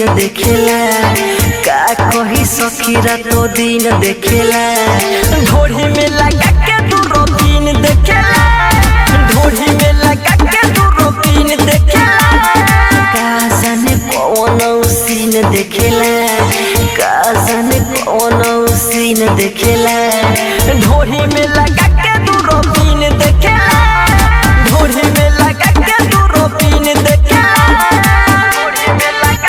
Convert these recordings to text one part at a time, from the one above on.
देखेला का कही सखी रातो दिन देखेला ढोढ़ी में लगा के तू रोटीन देखेला ढोढ़ी में लगा के तू रोटीन देखेला का जाने कौन सीन देखेला का जाने कौन सीन देखेला ढोढ़ी में लगा के तू रोटीन देखेला ढोढ़ी में लगा के तू रोटीन देखेला ढोढ़ी में लगा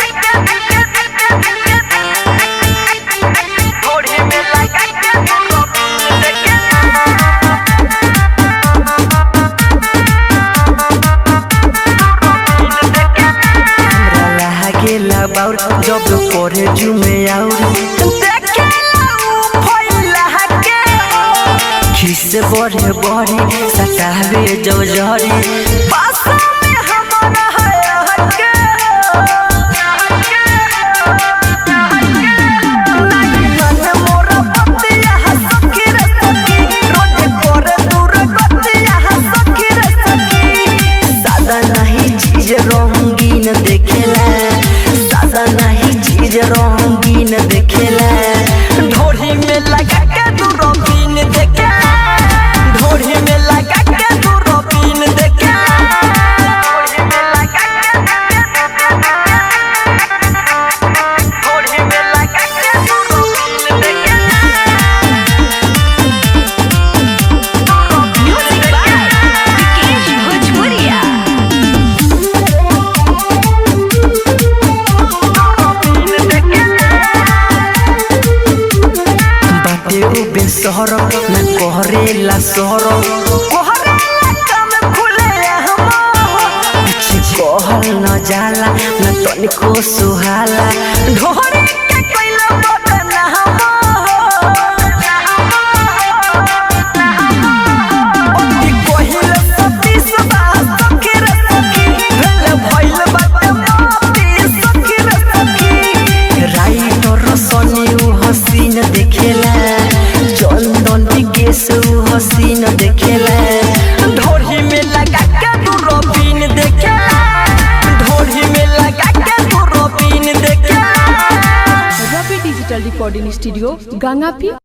के ढोढ़ी में लगा के तू रोटीन देखेला हमरा लागेला बाउर जब परे जुमे आउर देखेला उ फैला के खिस बढ़े बढ़े सटावे जब जहरी पासा में हमारा है हके मन मोरा पतिया हसकी रे सखी रोज करे दूर गतिया हसकी रे सखी सादा नहीं चीज रंगीन देखेला सादा नहीं चीज रंगीन देखेला ढोढ़ी में लगा के तू रंगीन देखेला ढोढ़ी में लगा के तू रंगीन देखेला ढोढ़ी में लगा के ढोढ़ी में लगा के तू रंगीन देखेला Music by Vikesh Bhojpuria. बाटे उ बेसहर न कहरेला सहर कहरेला काम खुले हम कुछ कहल न जाला न तनिको सुहाला ढोरे के कैला बदन हम अति कहिल सती सदा सखी रे सखी भेल भइल बाटे मोती सखी रे सखी राइटर सनी उ हसीन देखेला चंदन विकेश उ हसीन देखेला ढोढ़ी में लगा के तू रोबीन देखेला ढोढ़ी में लगा के तू रोबीन देखेला रवि डिजिटल रिकॉर्डिंग स्टूडियो गंगापी